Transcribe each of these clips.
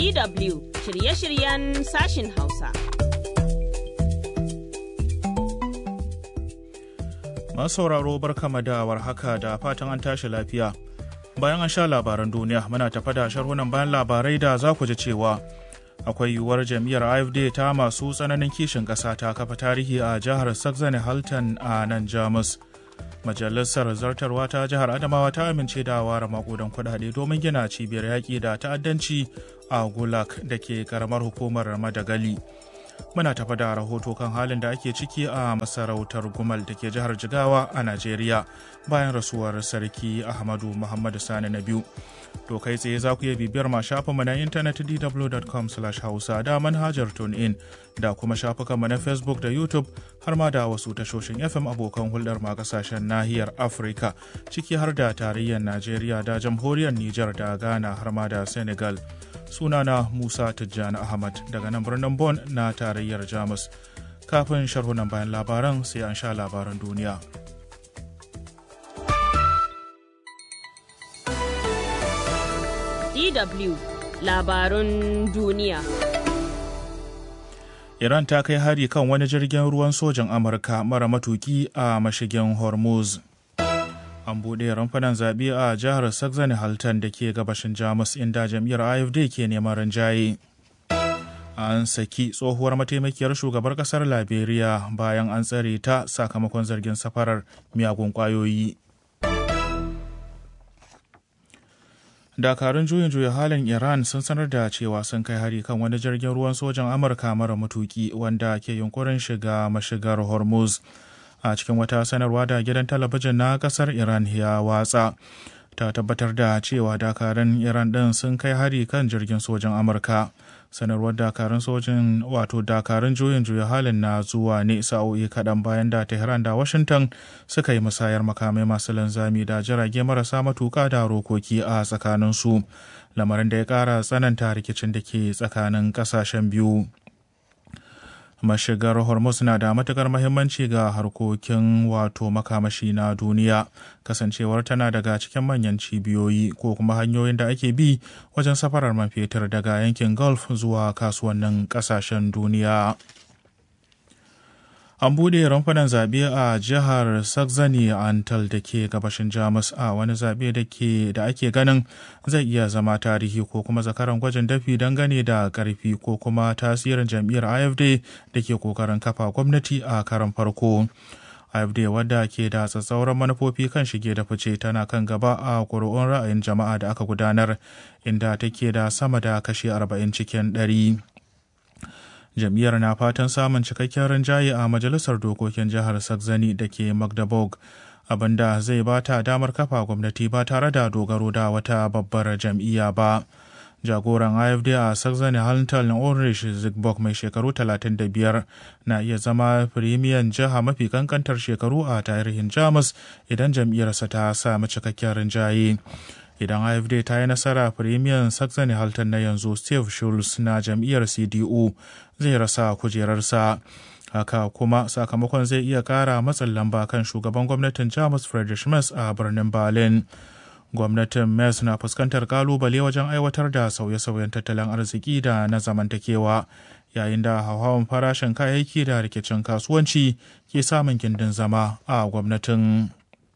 DW shirye-shiryen sashin Hausa. Masu sauraro barkama da warhaka da fatan an tashi lafiya. Bayan an sha labaran duniya muna tafa da sharhunan bayan labarai da za ku ji cewa akwai yiwuwar jam'iyyar AFD ta masu tsananin kishin ƙasa ta kafa tarihi a jihar Saxony Halton a nan Jamus. Majalisar zartarwa ta jihar Adamawa ta amince da ware makudan kuɗaɗe domin gina cibiyar yaƙi da ta'addanci a Gulag da ke karamar hukumar Madagali. Muna tafa da rahoto kan halin da ake ciki a masarautar Gumal da ke jihar Jigawa a Najeriya bayan rasuwar Sarki Ahmadu Muhammadu Sani na biyu. To kai tsaye za ku iya bibiyar ma shafinmu na intanet dw.com hausa da manhajar TuneIn da kuma shafukanmu na Facebook da YouTube har ma da wasu tashoshin FM abokan hulɗar ma kasashen nahiyar Afirka ciki har da tarayyar Najeriya da jamhuriyar Nijar da Ghana har ma da Senegal. Sunana Musa Tijjani Ahmad daga nan birnin Bon na tarayyar Jamus. Kafin sharhunan bayan labaran sai an sha labaran duniya. DW labarun duniya. Iran ta kai hari kan wani jirgin ruwan sojan Amurka mara matuki a mashigin Hormuz. An buɗe rumfunan zaɓe a jihar Saxony Halton da ke gabashin Jamus inda jam'iyyar AFD ke neman rinjaye. An saki tsohuwar mataimakiyar shugabar ƙasar Liberia bayan an tsare ta sakamakon zargin safarar miyagun ƙwayoyi. dakarun juyin juya halin iran sun sanar da cewa sun kai hari kan wani jirgin ruwan sojan amurka mara matuki wanda ke yunkurin shiga mashigar hormuz a cikin wata sanarwa da gidan talabijin na kasar iran ya watsa ta tabbatar da cewa dakarun iran din sun kai hari kan jirgin sojan amurka sanarwar dakarun sojin wato dakarun juyin juya halin na zuwa ne sa'o'i kaɗan bayan da tehran da washington suka yi musayar makamai masu linzami da jirage marasa matuka da rokoki a tsakaninsu lamarin da ya ƙara tsananta rikicin da ke tsakanin ƙasashen biyu mashigar hormuz na da matukar mahimmanci ga harkokin wato makamashi na duniya kasancewar tana daga cikin manyan cibiyoyi ko kuma hanyoyin da ake bi wajen safarar man fetur daga yankin gulf zuwa kasuwannin kasashen duniya an buɗe rumfunan zaɓe a jihar saxony antal da ke gabashin jamus a wani zaɓe da ake ganin zai iya zama tarihi ko kuma zakaran gwajin dafi dangane da ƙarfi ko kuma tasirin jam'iyyar afd da ke ƙoƙarin kafa gwamnati a karan farko afd wadda ke da tsatsauran manufofi kan shige da fice tana kan gaba a ƙuri'un ra'ayin jama'a da aka gudanar inda take da sama da kashi 40 cikin ɗari. jam'iyyar na fatan samun cikakken rinjaye a majalisar dokokin jihar saxony da ke magdeburg abinda zai ba ta damar kafa gwamnati ba tare da dogaro da wata babbar jam'iyya ba jagoran afd a saxony haltal ulrich zigbok mai shekaru 35 na iya zama firimiyan jiha mafi kankantar shekaru a tarihin jamus idan jam'iyyarsa ta sami cikakken rinjaye idan afd ta yi nasara firimiyan saxony halton na yanzu steve schulz na jam'iyyar cdu zai rasa kujerarsa haka kuma sakamakon zai iya kara matsin lamba kan shugaban gwamnatin jamus friedrich merz a birnin berlin gwamnatin merz na fuskantar kalubale wajen aiwatar da sauye-sauyen tattalin arziki da na zamantakewa yayin da hauhawan farashin kayayyaki da rikicin kasuwanci ke samun gindin zama a gwamnatin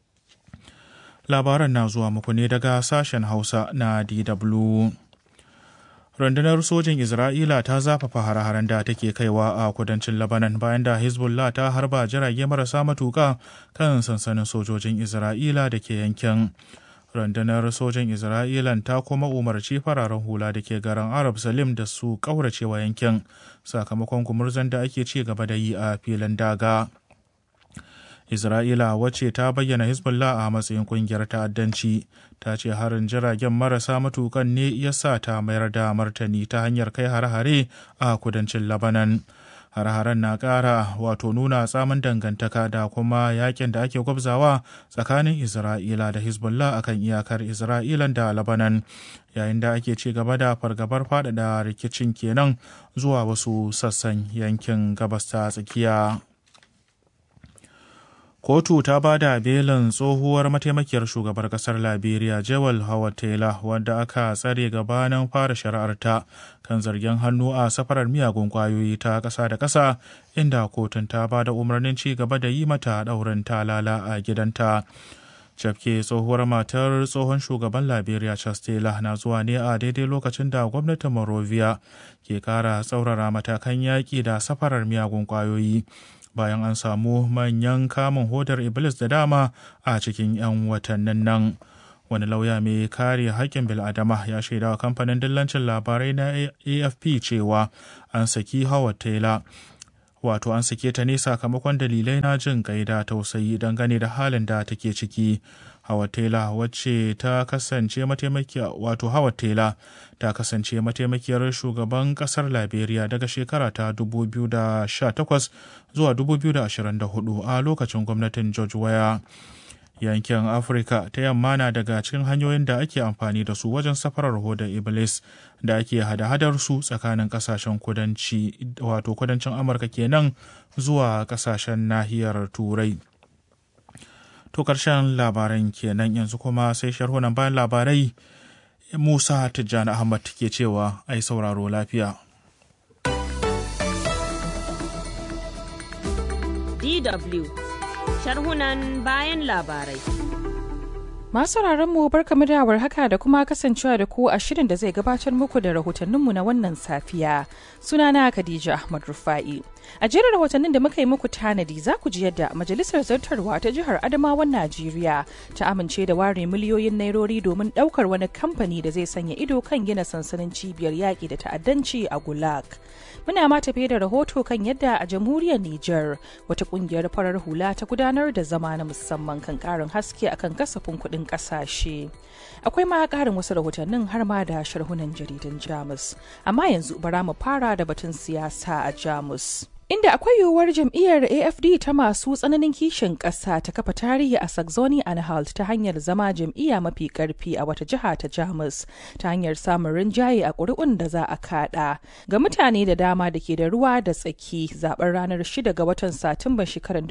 labaran na zuwa muku ne daga sashen hausa na dw rundunar sojin isra'ila ta zafafa hare-haren da take kaiwa a kudancin labanan bayan da hezbollah ta harba jirage marasa matuka kan sansanin sojojin isra'ila da ke yankin rundunar sojin isra'ilan ta kuma umarci fararen hula da ke garin arab salim da su kauracewa yankin sakamakon gumurzan da ake ci gaba da yi a filin daga Isra'ila wacce ta bayyana Hezbollah a matsayin kungiyar ta'addanci ta ce harin jiragen marasa matukan ne ya sa ta mayar da martani ta hanyar kai hare-hare a kudancin Labanan. Hare-haren na ƙara wato nuna tsamin dangantaka da kuma yakin da ake gwabzawa tsakanin Isra'ila da Hezbollah akan iyakar Isra'ilan da Labanan yayin da ake ci gaba da fargabar faɗaɗa rikicin kenan zuwa wasu sassan yankin gabas ta tsakiya. kotu ta ba da belin tsohuwar mataimakiyar shugabar kasar liberia jewel howard taylor wadda aka tsare gabanin fara shari'arta kan zargin hannu a safarar miyagun kwayoyi ta ƙasa da ƙasa inda kotun ta ba da umarnin ci gaba da yi mata ɗaurin talala a gidanta cafke tsohuwar matar tsohon shugaban liberia charles taylor na zuwa ne a daidai lokacin da gwamnatin morovia ke kara tsaurara matakan yaƙi da safarar miyagun kwayoyi bayan an samu manyan kamun hodar iblis da dama a cikin 'yan watannin nan wani lauya mai kare haƙƙin bil'adama ya shaidawa kamfanin dillancin labarai na afp cewa an saki howard taylor wato an sake ta ne sakamakon dalilai na jin gaida tausayi dangane da halin da take ciki Howard Taylor wacce ta kasance mataimakiya wato Howard Taylor ta kasance mataimakiyar shugaban kasar Liberia daga shekara ta 2018 zuwa 2024 a lokacin gwamnatin George Weah. yankin afirka ta yamma na daga cikin hanyoyin da ake amfani da su wajen safarar hodar iblis da ake hada-hadar su tsakanin kasashen kudanci wato kudancin amurka kenan zuwa kasashen nahiyar turai to karshen labaran kenan yanzu kuma sai sharhunan bayan labarai musa tijjani ahmad ke cewa ai sauraro lafiya DW sharhunan bayan labarai. Masu mu barkamu da haka da kuma kasancewa da ku a shirin da zai gabatar muku da rahotanninmu na wannan safiya. Sunana Khadija Ahmad Rufa'i. A jerin rahotannin da muka yi muku tanadi za ku ji yadda Majalisar Zartarwa ta Jihar Adamawan Najeriya ta amince da ware miliyoyin nairori domin ɗaukar wani kamfani da zai sanya ido kan gina sansanin cibiyar yaƙi da ta'addanci a Gulag. Muna ma tafiye da rahoto kan yadda a jamhuriyar Nijar wata ƙungiyar farar hula ta gudanar da zama na musamman kan ƙarin haske akan kasafin kuɗin ƙasashe. Akwai ma ƙarin wasu rahotannin har ma da sharhunan jaridan Jamus. Amma yanzu bara mu fara da batun siyasa a Jamus. inda akwai yiwuwar jam'iyyar afd ta masu tsananin kishin ƙasa ta kafa tarihi a saxony anhalt ta hanyar zama jam'iyya mafi ƙarfi a wata jiha ta jamus ta hanyar samun rinjaye a ƙuri'un da za a kaɗa ga mutane da dama da ke da ruwa da tsaki zaben ranar 6 ga watan satumban shekarar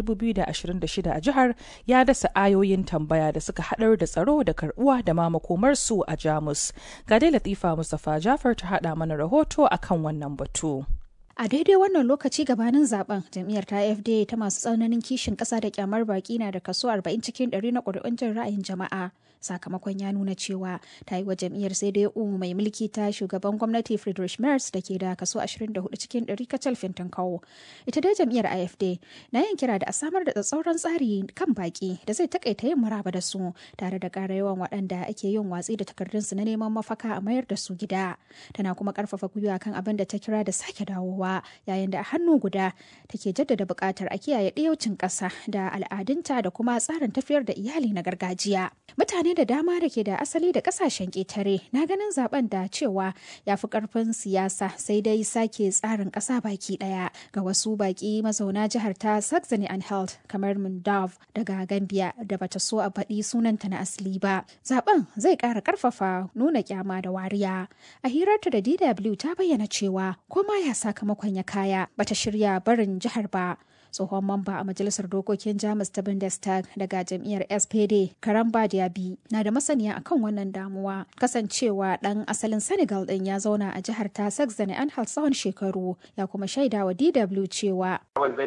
2026 a jihar ya dasa ayoyin tambaya da suka haɗar da tsaro da karɓuwa da ma makomarsu a jamus ga dai latifa mustapha jafar ta haɗa mana rahoto akan wannan batu. A daidai wannan lokaci gabanin zaben jam'iyyar ta FD ta masu tsananin kishin ƙasa da kyamar baki na da kaso 40 cikin 100 na ƙuri'un jin ra'ayin jama'a. Sakamakon ya nuna cewa ta yi wa jam'iyyar sai dai umu mai mulki ta shugaban gwamnati Friedrich Merz da ke da kaso 24 cikin 100 kacal fintin kawo. Ita dai jam'iyyar AFD na yin kira da a samar da tsatsauran tsari kan baki da zai takaita yin maraba da su tare da ƙara yawan waɗanda ake yin watsi da takardunsu na neman mafaka a mayar da su gida. Tana kuma ƙarfafa gwiwa kan abin da ta kira da sake dawowa. yayin da a hannu guda take jaddada buƙatar a kiyaye ɗiyaucin ƙasa da al'adunta da kuma tsarin tafiyar da iyali na gargajiya. Mutane da dama da ke da asali da ƙasashen ƙetare na ganin zaben da cewa ya fi ƙarfin siyasa sai dai sake tsarin ƙasa baki ɗaya ga wasu baƙi mazauna jihar ta Saxony Anhalt kamar Mundav daga Gambia da bata so a faɗi sunanta na asali ba. Zaben zai ƙara ƙarfafa nuna kyama da wariya. A hirarta da DW ta bayyana cewa koma ya sakamakon ya kaya bata shirya barin jihar ba tsohon mamba a majalisar dokokin jamus ta bundestag daga jam'iyyar spd karamba diaby na da masaniya akan wannan damuwa kasancewa dan asalin senegal din ya zauna a jihar ta saxony anhalt tsawon shekaru ya kuma shaida wa dw cewa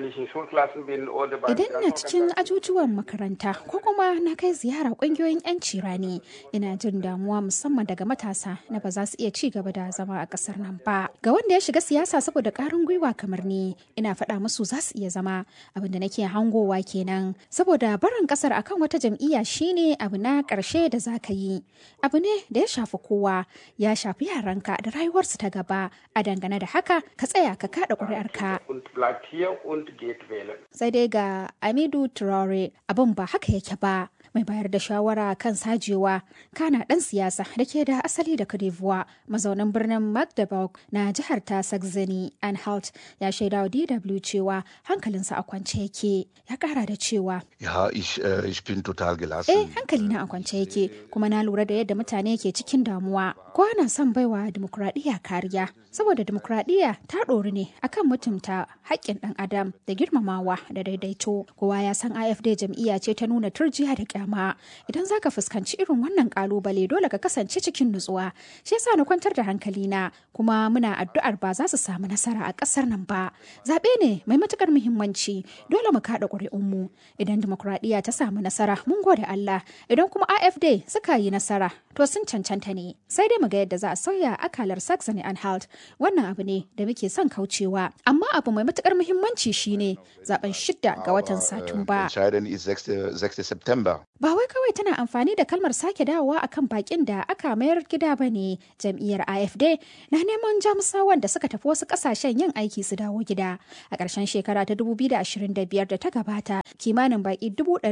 idan na cikin ajujuwan makaranta ko kuma na kai ziyara kungiyoyin yanci rani ina jin damuwa musamman daga matasa na ba za su iya ci gaba da zama a kasar nan ba ga wanda ya shiga siyasa saboda karin gwiwa kamar ni ina faɗa musu za su iya zama abinda nake hangowa kenan saboda barin kasar akan wata jam'iyya shine abu na ƙarshe da za ka yi abu ne da ya shafi kowa ya shafi yaranka da rayuwarsu ta gaba a dangane da haka ka tsaya ka kaɗa ƙuri'arka sai dai ga amidu traore abin ba haka yake ba mai bayar da shawara kan sajewa kana ɗan siyasa da ke da asali da d'Ivoire mazaunin birnin Magdeburg na jihar ta Saxony Anhalt ya shaida wa DW cewa hankalinsa a kwance yake ya kara da cewa Ja, ich, äh, ich bin total gelassen. eh hankali na a kwance yake kuma na lura da yadda mutane ke cikin damuwa ko ana son baiwa dimokuraɗiyya kariya saboda dimokuraɗiyya ta ɗori ne akan mutumta haƙƙin ɗan adam da girmamawa da daidaito kowa ya san AFD jam'iyya ce ta nuna turjiya da kyama idan zaka fuskanci irin wannan kalubale dole ka kasance cikin nutsuwa shi yasa na kwantar da hankali na kuma muna addu'ar ba za su samu nasara a ƙasar nan ba zaɓe ne mai matukar muhimmanci dole mu kaɗa ƙuri'unmu idan dimokuraɗiyya ta samu nasara mun gode Allah idan kuma AFD suka yi nasara to sun cancanta ne sai dai mu ga yadda za a sauya akalar Saxony Anhalt wannan abu ne da muke son kaucewa amma abu mai matukar muhimmanci shine zaben shidda ga watan Satumba Entscheidend ist 6. 6. September. ba wai kawai tana amfani da kalmar sake dawowa akan bakin da aka mayar gida ba ne jam'iyyar AFD na neman jamusawan da suka tafi wasu kasashen yin aiki su dawo gida a ƙarshen shekara ta 2025 da ta gabata kimanin baki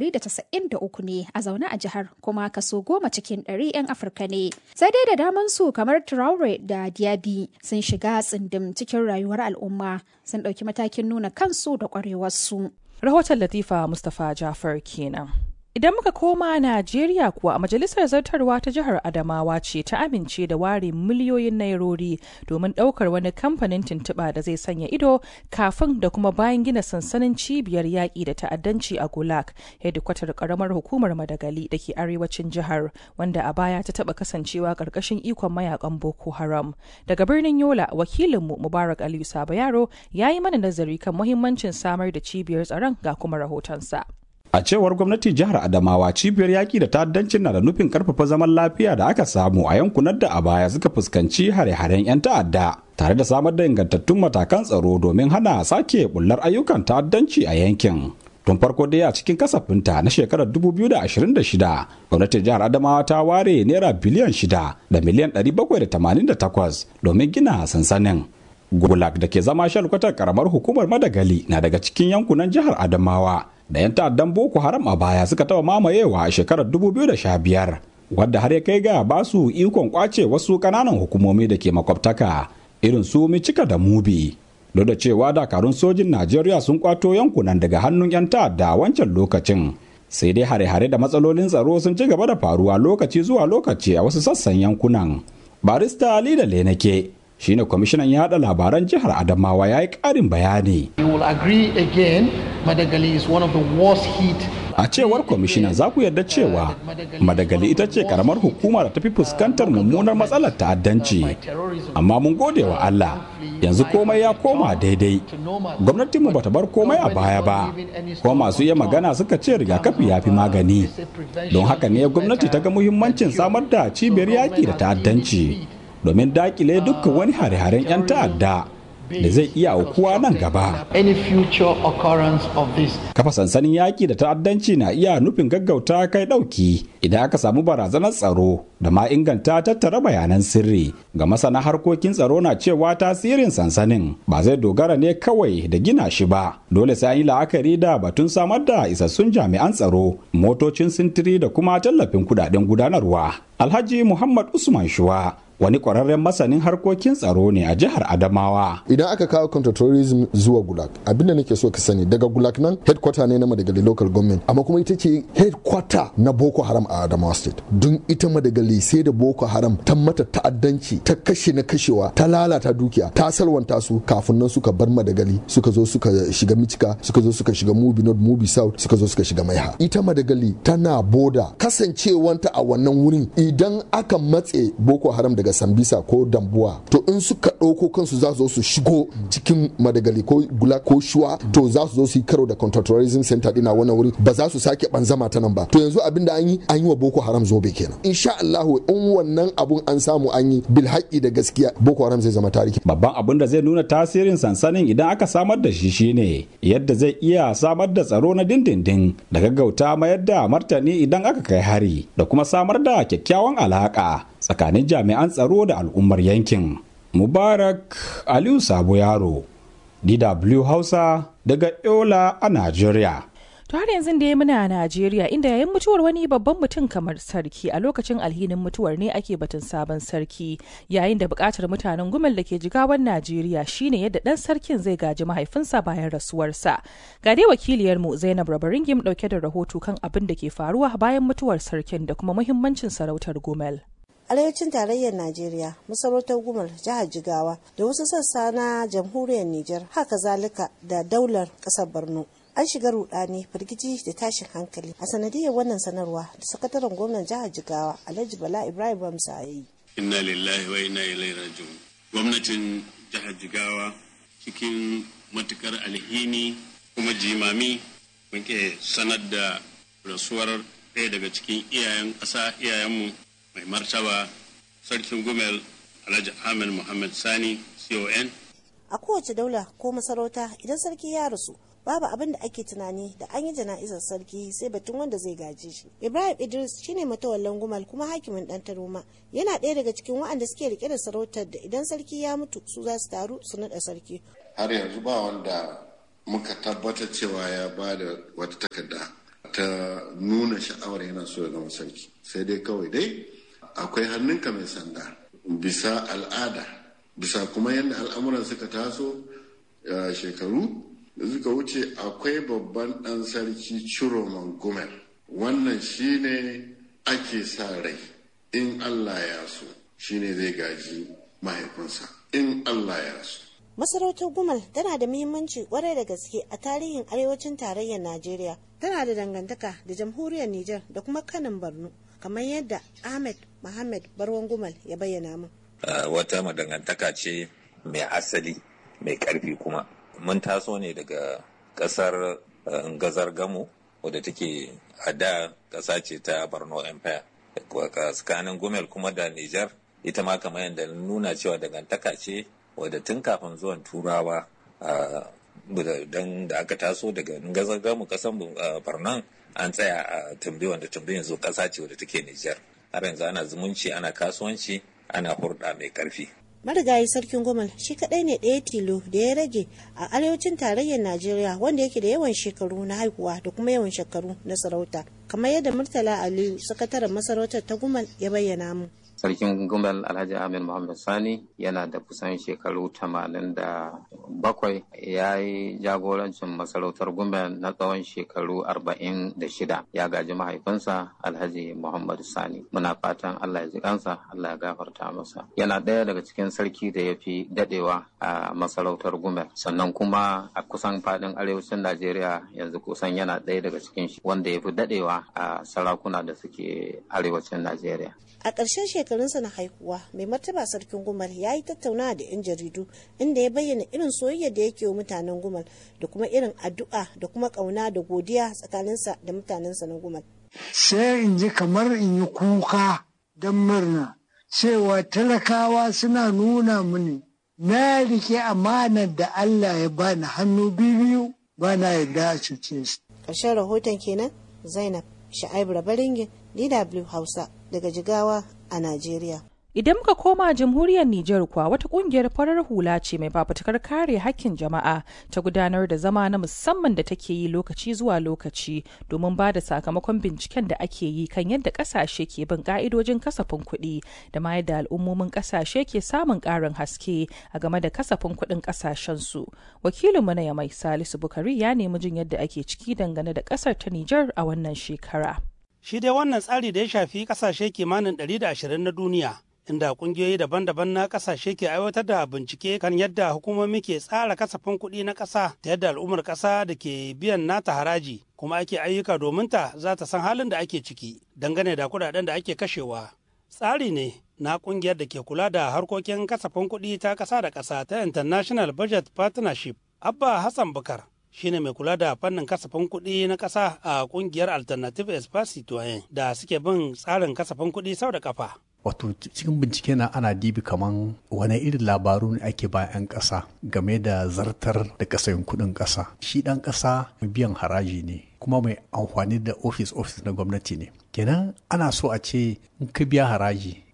193 ne a zaune a jihar kuma kaso goma cikin ɗari 'yan Afirka ne sai dai da daman su kamar Traore da Diaby sun shiga tsindim cikin rayuwar al'umma sun ɗauki matakin nuna kansu da ƙwarewarsu. Rahoton Latifa Mustapha Jafar kenan. Idan muka koma Najeriya kuwa majalisar zartarwa ta jihar Adamawa ce ta amince da ware miliyoyin nairori domin ɗaukar wani kamfanin tuntuɓa da zai sanya ido kafin da kuma bayan gina sansanin cibiyar yaƙi da ta'addanci a Gulag, hedikwatar ƙaramar hukumar Madagali da ke arewacin jihar, wanda a baya ta taɓa kasancewa ƙarƙashin ikon mayakan Boko Haram. Daga birnin Yola, wakilinmu Mubarak Aliyu Sabo Yaro ya yi mana nazari kan muhimmancin samar da cibiyar tsaron ga kuma rahotonsa. A cewar gwamnatin jihar Adamawa cibiyar yaƙi da ta'addancin na da nufin karfafa zaman lafiya da aka samu a yankunan da a baya suka fuskanci hare-haren 'yan ta'adda tare da samar da ingantattun matakan tsaro domin hana sake bullar ayyukan ta'addanci a yankin. Tun farko dai a cikin kasafinta na shekarar 2026 gwamnatin jihar Adamawa ta ware naira biliyan 6 da miliyan 788 domin gina sansanin. Gulag da ke zama shalkwatar karamar hukumar Madagali na daga cikin yankunan jihar Adamawa. da 'yan ta'addan boko haram a baya suka taba mamayewa a shekarar 2015 wadda har ya kai ga ba su ikon kwace wasu kananan hukumomi da ke makwabtaka irin su micika da mubi duk da cewa dakarun sojin najeriya sun kwato yankunan daga hannun 'yan ta'adda wancan lokacin sai dai hare-hare da matsalolin tsaro sun ci gaba da faruwa lokaci zuwa lokaci a wasu sassan yankunan barista ali da lenake shine kwamishinan yada labaran jihar adamawa ya yi karin bayani You will agree again, Madagali is one of the worst hit. a cewar kwamishinan za ku yarda cewa madagali ita ce karamar hukuma da tafi fuskantar mummunar matsalar ta'addanci amma mun gode wa allah yanzu komai ya koma daidai gwamnatinmu bata bar komai a baya ba kuma masu iya magana suka ce rigakafi ya fi magani don haka ne gwamnati ta ga muhimmancin samar da cibiyar yaƙi da ta'addanci domin dakile dukkan wani hare-haren 'yan ta'adda da zai iya aukuwa nan gaba. Any future occurrence of this. Kafa sansanin yaƙi da ta'addanci na iya nufin gaggauta kai ɗauki idan aka samu barazanar tsaro da ma inganta tattara bayanan sirri. Ga masana harkokin tsaro na cewa tasirin sansanin ba zai dogara ne kawai da gina shi ba. Dole sai an yi la'akari da batun samar da isassun jami'an tsaro, motocin sintiri da kuma tallafin kudaden gudanarwa. Alhaji Muhammad Usman Shuwa wani ƙwararren masanin harkokin tsaro ne a jihar Adamawa. Idan aka kawo counterterrorism zuwa Gulag, abinda nake so ka sani daga Gulag nan headquarter ne na Madagali local government, amma kuma ita ce headquarter na Boko Haram a Adamawa state. Don ita Madagali sai da Boko Haram ta mata ta'addanci, ta kashe na kashewa, ta lalata dukiya, ta salwanta su kafin nan suka bar Madagali, suka zo suka shiga Michika, suka zo suka shiga Mubi North, Mubi South, suka zo suka shiga Maiha. Ita Madagali tana boda kasancewanta a wannan wurin idan aka matse Boko Haram daga daga sambisa ko dambuwa to in suka ɗauko kansu za su zo su shigo cikin madagali ko gula ko shuwa to za su zo su yi karo da counterterrorism center dina wannan wuri ba za su sake banzama ta nan ba to yanzu abin da an yi an yi wa boko haram zobe kenan insha Allahu in wannan abun an samu an yi bil haƙi da gaskiya boko haram zai zama tarihi babban abin da zai nuna tasirin sansanin idan aka samar da shi shine yadda zai iya samar da tsaro na dindindin da gaggauta mayar da martani idan aka kai hari da kuma samar da kyakkyawan alaka tsakanin jami'an tsaro da al'ummar yankin. Mubarak Aliyu Sabo Yaro, DW Hausa daga Yola a Najeriya. To har yanzu da ya muna a Najeriya inda yayin mutuwar wani babban mutum kamar sarki a lokacin alhinin mutuwar ne ake batun sabon sarki yayin da bukatar mutanen gumel da ke jigawan Najeriya shine yadda dan sarkin zai gaji mahaifinsa bayan rasuwarsa. Ga dai wakiliyarmu Zainab Rabaringim dauke da rahoto kan abin da ke faruwa bayan mutuwar sarkin da kuma muhimmancin sarautar gumel. arewacin tarayyar najeriya masarautar gumar jihar jigawa da wasu sassa na jamhuriyar niger haka zalika da daular kasar borno an shiga rudani firgici da tashin hankali a sanadiyar wannan sanarwa da sakataren gwamnan jihar jigawa alhaji bala ibrahim bamsa ya yi inna lillahi wa inna ilaihi raji'un gwamnatin jihar jigawa cikin matukar alhini kuma jimami muke sanar da rasuwar ɗaya daga cikin iyayen ƙasa iyayenmu mai martaba sarkin gumel alhaji ahmed muhammad sani con a kowace daula ko masarauta idan sarki ya rasu babu abin da ake tunani da an yi jana'izar sarki sai batun wanda zai gaje shi ibrahim idris shine matawallan gumal kuma hakimin dan taroma yana ɗaya daga cikin waɗanda suke rike da sarautar da idan sarki ya mutu su za su taru su naɗa sarki har yanzu ba wanda muka tabbatar cewa ya ba da wata takarda ta nuna sha'awar yana so ya zama sarki sai dai kawai dai akwai hannunka mai sanda bisa al'ada bisa kuma yadda al'amuran suka taso shekaru da suka wuce akwai babban ɗan sarki ciro gumel wannan shine ake sa rai in allah ya so shine zai gaji mahaifinsa in allah ya so masarautar gumal tana da muhimmanci kwarai da gaske a tarihin arewacin tarayyar najeriya tana da dangantaka da jamhuriyar niger da kuma kanin borno kamar yadda ahmed Muhammad Barwan Gumal ya bayyana min. wata madangantaka ce mai asali mai karfi kuma. Mun taso ne daga kasar gazar gamo wadda take a da kasa ce ta Borno Empire. Tsakanin Gumel kuma da Nijar ita ma kamar yadda nuna cewa dangantaka ce wadda tun kafin zuwan turawa don da aka taso daga gazar gamo kasan Borno an tsaya a tumbi wanda tumbi yanzu kasa ce wadda take Nijar. har yanzu ana zumunci ana kasuwanci ana hurɗa mai ƙarfi. marigayi sarkin gomal shi kadai ne ɗaya tilo da ya rage a arewacin tarayyar najeriya wanda yake da yawan shekaru na haihuwa da kuma yawan shekaru na sarauta kamar yadda murtala aliyu sakataren masarautar ta gumal ya bayyana mu sarkin gumbel alhaji ahmed muhammad sani yana da kusan shekaru tamanin da bakwai ya yi jagorancin masarautar gumbel na tsawon shekaru arba'in da shida ya gaji mahaifinsa alhaji muhammad sani muna fatan allah ya ji kansa allah ya gafarta masa yana ɗaya daga cikin sarki da ya fi dadewa a masarautar gumbel sannan kuma a kusan fadin arewacin najeriya yanzu kusan yana ɗaya daga cikin wanda ya fi dadewa a sarakuna da suke arewacin najeriya a ƙarshen shekarunsa na haihuwa mai martaba sarkin gumal ya yi tattaunawa da 'yan jaridu inda ya bayyana irin soyayya da yake wa mutanen gumal da kuma irin addu'a da kuma ƙauna da godiya tsakaninsa da mutanensa na gumal sai in ji kamar in yi kuka don murna cewa talakawa suna nuna mini na rike amanar da Allah ya bani hannu biyu ba na yarda a cuce su. ƙarshen rahoton kenan zainab sha'ib rabaringin dw hausa daga jigawa a najeriya Idan muka koma jamhuriyar Nijar kuwa wata kungiyar farar hula ce mai fafutukar kare hakkin jama'a ta gudanar da zama na musamman da take yi lokaci zuwa lokaci domin ba da sakamakon binciken da ake yi kan yadda kasashe ke bin ka'idojin kasafin kuɗi da ma yadda al'ummomin kasashe ke samun ƙarin haske a game da kasafin kuɗin kasashensu. Wakilinmu na Yamai Salisu Bukari ya nemi jin yadda ake ciki dangane da ƙasar ta Nijar a wannan shekara. Shi dai wannan tsari da ya shafi kasashe kimanin 120 na duniya inda kungiyoyi daban-daban na kasashe ke aiwatar da bincike kan yadda hukumomi ke tsara kasafin kuɗi na ƙasa ta yadda al'ummar ƙasa da ke biyan nata haraji kuma ake ayyuka domin ta za ta san halin da ake ciki dangane da kuɗaɗen da ake kashewa tsari ne na kungiyar da ke kula da harkokin kasafin kuɗi ta ƙasa da ƙasa ta international budget partnership abba hassan bukar shine mai kula da fannin kasafin kuɗi na ƙasa a kungiyar alternative espace citoyen da suke bin tsarin kasafin kuɗi sau da kafa wato cikin bincike na ana dibi kaman wani irin labaru ne ake ba 'yan ƙasa game da zartar da kasayin kuɗin ƙasa shi ɗan ƙasa mai biyan haraji ne kuma mai amfani da ofis ofis na gwamnati ne kenan ana so a ce in ka biya haraji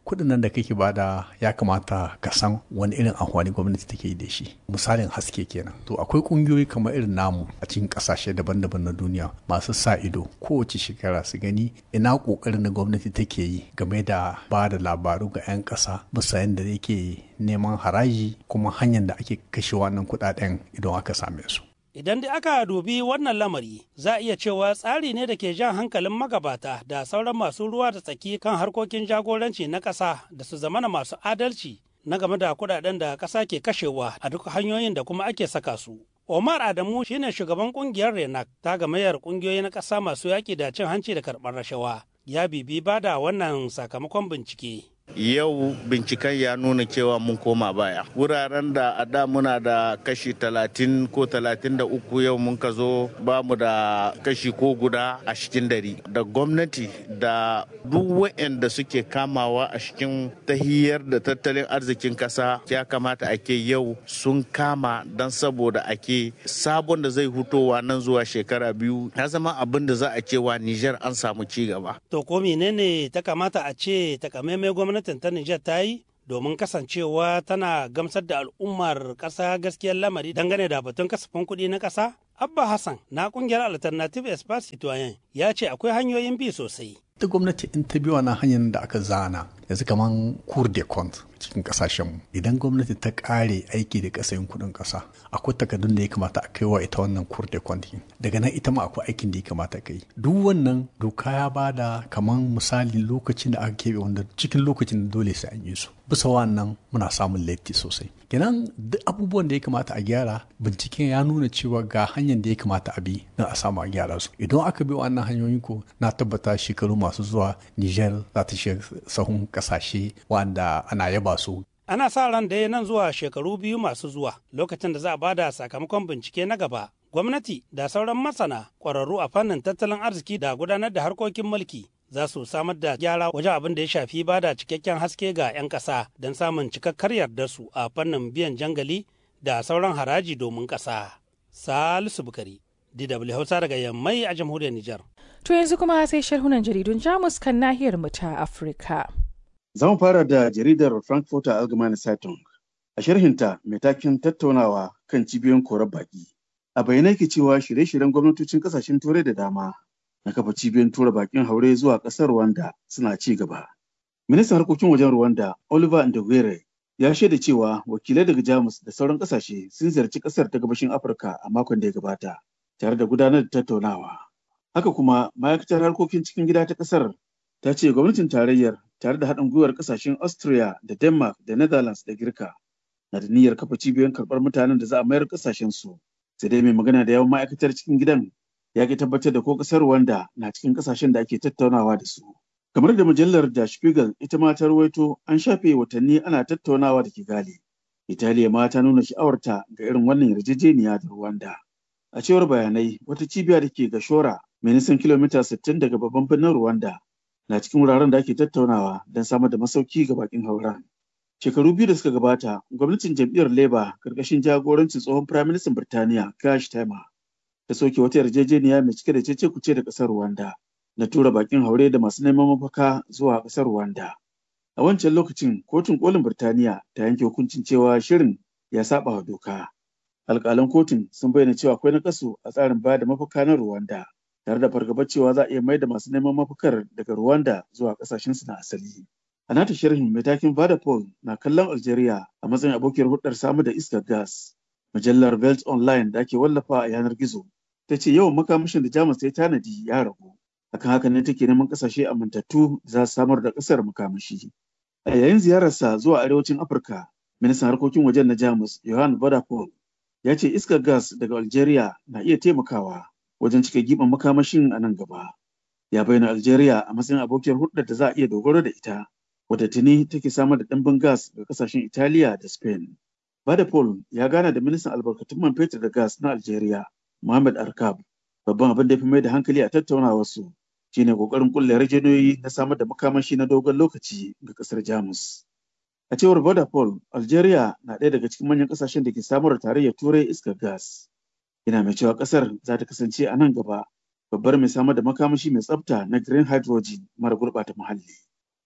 kuɗin nan da kake bada ya kamata ka san wani irin amfani gwamnati take yi da shi misalin haske kenan to akwai ƙungiyoyi kamar irin namu a cikin ƙasashe daban-daban na duniya masu sa ido kowace shekara su gani ina ƙoƙarin da gwamnati take yi game da ba da labaru ga 'yan ƙasa bisa yadda yake neman haraji kuma hanyar da ake kashe wannan kuɗaɗen idan aka same su Idan dai aka dubi wannan lamari, za a iya cewa tsari ne da ke jan hankalin magabata da sauran masu ruwa da tsaki kan harkokin jagoranci na ƙasa da su zamana masu adalci na game da kuɗaɗen da ƙasa ke kashewa a duk hanyoyin da kuma ake saka su. Omar Adamu shine shugaban ƙungiyar Renak ta gamayyar ƙungiyoyi na ƙasa masu yaƙi da cin hanci da karɓar rashawa. Ya bibi bada wannan sakamakon bincike. yau binciken ya nuna cewa mun koma baya wuraren da a da muna da kashi talatin ko talatin da uku yau mun ka zo ba mu da kashi ko guda a cikin dari da gwamnati da duk waɗanda suke kamawa a cikin tahiyar da tattalin arzikin kasa ya kamata ake yau sun kama don saboda ake sabon da zai hutowa nan zuwa shekara biyu ya zama abin da za a cewa Nijar an samu ci gaba. To ko menene ta kamata a ce takamaimai gwamnati gwamnatin ta Nijar ta yi domin kasancewa tana gamsar da al'ummar ƙasa gaskiyar lamari dangane da batun kasafin kuɗi na ƙasa? Abba Hassan na ƙungiyar Alternative Espace Citoyen ya ce akwai hanyoyin bi sosai. ita gwamnati in ta bi wannan hanyar da aka zana yanzu kaman cour de compte cikin kasashen idan gwamnati ta kare aiki da kasayin kudin kasa akwai takardun da ya kamata a kai wa ita wannan cour de compte daga nan ita ma akwai aikin da ya kamata kai duk wannan doka ya bada kaman misali lokacin da aka keɓe wanda cikin lokacin da dole sai an yi su bisa wannan muna samun laifi sosai kenan duk abubuwan da ya kamata a gyara binciken ya nuna cewa ga hanyar da ya kamata a bi don a samu a gyara su idan aka bi wannan hanyoyin ko na tabbata shekaru masu zuwa Niger za ta shiga sahun kasashe wanda ana yaba su. Ana sa ran da nan zuwa shekaru biyu masu zuwa lokacin da za a bada sakamakon bincike na gaba. Gwamnati da sauran masana ƙwararru a fannin tattalin arziki da gudanar da harkokin mulki za su samar da gyara wajen abin da ya shafi bada cikakken haske ga 'yan ƙasa don samun cikakkar yardar su a fannin biyan jangali da sauran haraji domin ƙasa. Salisu Bukari, DW Hausa daga Yammai a jamhuriyar Nijar. To yanzu kuma sai sharhunan jaridun Jamus kan nahiyar mu ta Afirka. Za mu fara da jaridar Frankfurter Allgemeine Zeitung. A sharhinta mai takin tattaunawa kan cibiyoyin korar baki. A bayyana yake cewa shirye-shiryen gwamnatocin kasashen turai da dama na kafa cibiyoyin tura bakin haure zuwa ƙasar Rwanda suna ci gaba. Ministan harkokin wajen Rwanda Oliver Ndogere ya shaida cewa wakilai daga Jamus da sauran ƙasashe sun ziyarci ƙasar ta gabashin Afirka a makon da ya gabata tare da gudanar da tattaunawa. Haka kuma ma'aikatar harkokin cikin gida ta ƙasar ta ce gwamnatin tarayyar tare da haɗin gwiwar ƙasashen Austria da Denmark da Netherlands da Girka na da niyyar kafa cibiyoyin karɓar mutanen da za a mayar ƙasashen su. Sai dai mai magana da yawan ma'aikatar cikin gidan ya ki tabbatar da ko ƙasar Rwanda na cikin ƙasashen da ake tattaunawa da su. Kamar da mujallar Der Spiegel ita ma ta rawaito an shafe watanni ana tattaunawa da Kigali. Italiya ma ta nuna sha'awarta ga irin wannan yarjejeniya da Rwanda. A cewar bayanai, wata cibiya da ke Gashora mai nisan kilomita 60 daga babban birnin Rwanda na cikin wuraren da ake tattaunawa don samar da masauki ga bakin hauren. Shekaru biyu da suka gabata, gwamnatin jam'iyyar Labour karkashin jagorancin tsohon Firaministan Birtaniya Kash Taima ta soke wata yarjejeniya mai cike da cece kuce da ƙasar Rwanda na tura bakin haure da masu neman mafaka zuwa ƙasar Rwanda. A wancan lokacin, kotun kolin Birtaniya ta yanke hukuncin cewa shirin ya saba wa doka. Alƙalan kotun sun bayyana cewa akwai nakasu a tsarin bayar da mafaka na Rwanda. tare da fargabar cewa za a iya mai da masu neman mafakar daga Rwanda zuwa kasashensu na asali. A nata sharhin mai takin Vodafone na kallon Algeria a matsayin abokiyar hudar samu da iskar gas. Mujallar Belt Online da ake wallafa a yanar gizo ta ce yawan makamashin da Jamus ta yi tanadi ya ragu. Akan haka ne take neman kasashe amintattu da za su samar da kasar makamashi. A yayin ziyararsa zuwa arewacin Afirka, ministan harkokin wajen na Jamus Johan Vodafone ya ce iskar gas daga Algeria na iya taimakawa wajen cika giɓin makamashin a nan gaba. Ya bayyana Algeria a matsayin abokiyar hulɗar da za a iya dogaro da ita, wadda tuni take samar da ɗimbin gas ga ƙasashen Italiya da Spain. Badapol ya gana da ministan albarkatun man fetur da gas na Algeria, Mohamed Arkab. Babban abin da ya fi mai da hankali a tattaunawarsu shine ƙoƙarin ƙulla yarjejeniyoyi na samar da makamashi na dogon lokaci ga ƙasar Jamus. A cewar Vodafone, Algeria na ɗaya daga cikin manyan ƙasashen da ke samar da tarayyar Turai iskar gas. yana mai cewa kasar za ta kasance a nan gaba babbar mai samar da makamashi mai tsafta na green hydrogen mara gurɓata muhalli.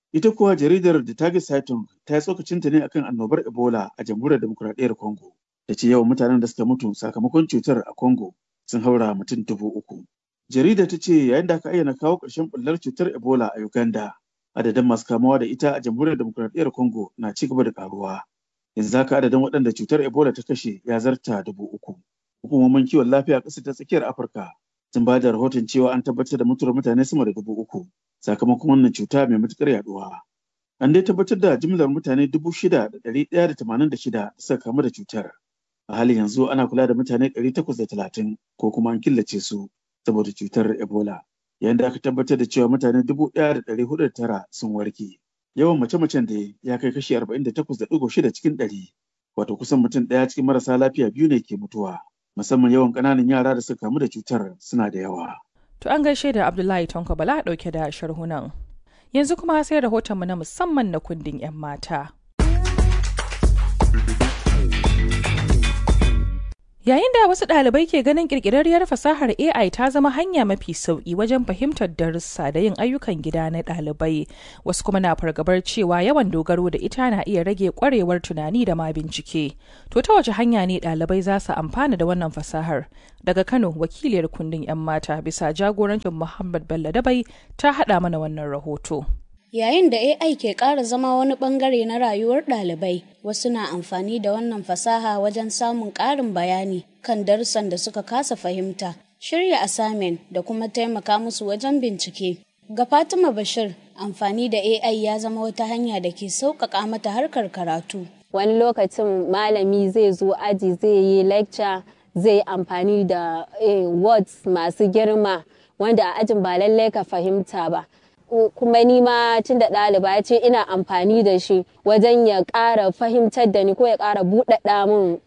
Ita kuwa jaridar The Target Zeitung ta yi tsokacinta ne akan annobar Ebola a jamhuriyar demokuraɗiyyar Congo. Da ce yawan mutanen da suka mutu sakamakon cutar a Congo sun haura mutum dubu uku. Jaridar ta ce yayin da aka ayyana kawo ƙarshen ɓullar cutar Ebola a Uganda, adadin masu kamuwa da ita a jamhuriyar demokuraɗiyyar Congo na ci gaba da ƙaruwa. Yanzu haka adadin waɗanda cutar Ebola ta kashe ya zarta dubu uku. Hukumomin kiwon lafiya a ƙasar ta tsakiyar Afirka sun ba da rahoton cewa an tabbatar da mutuwar mutane sama da dubu uku sakamakon wannan cuta mai matuƙar yaduwa. An dai tabbatar da jimlar mutane dubu shida da ɗari ɗaya da tamanin da shida da suka kamu da cutar. A halin yanzu ana kula da mutane ɗari takwas da talatin ko kuma an killace su saboda cutar Ebola. Yayin da aka tabbatar da cewa mutane dubu ɗaya da ɗari hudu da tara sun warke. Yawan mace-macen da ya kai kashi arba'in da takwas da ɗigo shida cikin ɗari. Wato kusan mutum ɗaya cikin marasa lafiya biyu ne ke mutuwa. Musamman yawan ƙananan yara da suka kamu da cutar suna da yawa. To an gaishe da Abdullahi Tanko Bala ɗauke da sharhunan. Yanzu kuma sai rahotonmu na musamman na kundin 'yan mata. Yayin da wasu ɗalibai ke ganin ƙirƙirarriyar fasahar AI ta zama hanya mafi sauƙi wajen fahimtar darussa da yin ayyukan gida na ɗalibai, wasu kuma na fargabar cewa yawan dogaro da ita na iya rage ƙwarewar tunani da ma bincike. To ta wace hanya ne ɗalibai za su amfana da wannan fasahar? Daga Kano, wakiliyar kundin 'yan mata bisa jagorancin Muhammad Bello Dabai ta haɗa mana wannan rahoto. Yayin da AI ke ƙara zama wani ɓangare na rayuwar ɗalibai, wasu na amfani da wannan fasaha wajen samun ƙarin bayani kan darussan da suka kasa fahimta, shirya assignment da kuma taimaka musu wajen bincike. Ga Fatima Bashir, amfani da AI ya zama wata hanya da ke sauƙaƙa mata harkar karatu. Wani lokacin malami zai zo aji zai yi lecture zai yi amfani da words masu girma wanda a ajin ba lallai ka fahimta ba. kuma ni ma tun da ɗaliba ce ina amfani da shi wajen ya ƙara fahimtar da ni ko ya ƙara buɗaɗa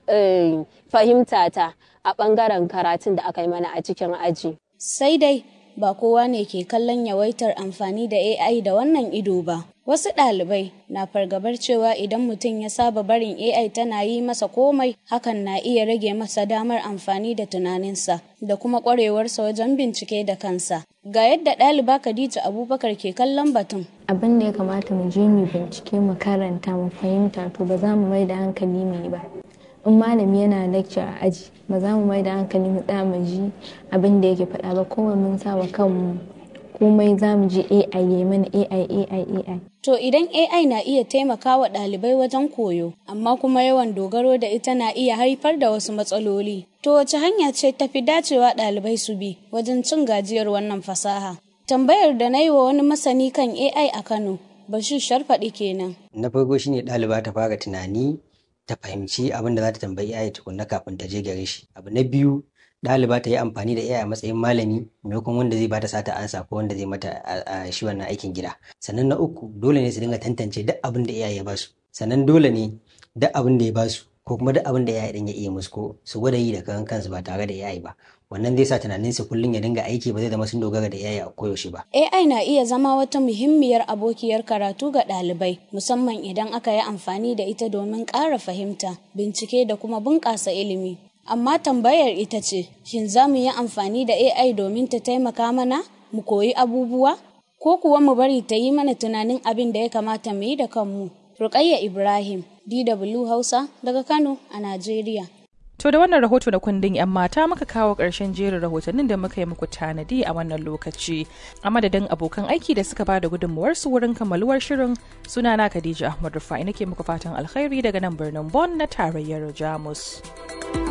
min fahimtata a ɓangaren karatun da aka yi mana a cikin aji. Sai dai ba kowa ne ke kallon yawaitar amfani da AI da wannan ido ba. Wasu ɗalibai na fargabar cewa idan mutum ya saba barin AI tana yi masa komai, hakan na iya rage masa damar amfani da tunaninsa da kuma ƙwarewarsa wajen bincike da kansa. Ga yadda ɗaliba Khadija Abubakar ke kallon batun. Abin da ya kamata mu je mu bincike mu karanta mu fahimta to ba za mu mai da hankali mu yi ba. in malami yana lecture a aji ba za mu mai da hankali mu tsaya mu ji abin da yake faɗa ba kowai mun sa wa kanmu komai za mu ji AI ya mana AI AI AI. To idan AI na iya taimakawa ɗalibai wajen koyo, amma kuma yawan dogaro da ita na iya haifar da wasu matsaloli. To wace hanya ce tafi dacewa ɗalibai su bi wajen cin gajiyar wannan fasaha? Tambayar da na yi wa wani masani kan AI a Kano, Bashir Sharfaɗi kenan. Na farko shine ɗaliba ta fara tunani ta fahimci abin da za ta tambayi AI tukunna kafin ta je gare shi. Abu na biyu ɗaliba ta yi amfani da AI a matsayin malami maimakon wanda zai bata sata ansa ko wanda zai mata a shi wannan aikin gida. Sannan na uku dole ne su dinga tantance duk abin da AI ya basu. Sannan dole ne duk abin da ya basu ko kuma duk abin da AI din ya iya musu ko su gwada yi da kan kansu ba tare da AI ba. Wannan zai sa tunanin su kullum ya dinga aiki ba zai zama sun dogara da AI a koyaushe ba. AI na iya zama wata muhimmiyar abokiyar karatu ga ɗalibai musamman idan aka yi amfani da ita domin ƙara fahimta, bincike da kuma bunƙasa ilimi. Amma tambayar ita ce, shin za mu yi amfani da AI domin ta taimaka mana mu koyi abubuwa? Ko kuwa mu bari ta yi mana tunanin abin da ya kamata mu yi da kanmu? Rukayya Ibrahim, DW Hausa, daga Kano a Najeriya. To da wannan rahoto da kundin 'yan mata muka kawo ƙarshen jerin rahotannin da muka yi muku tanadi a wannan lokaci. A madadin abokan aiki da suka bada gudunmuwarsu wurin kammaluwar shirin sunana Khadija Ahmad Rufai nake muku fatan alkhairi daga nan birnin Bonn na tarayyar Jamus.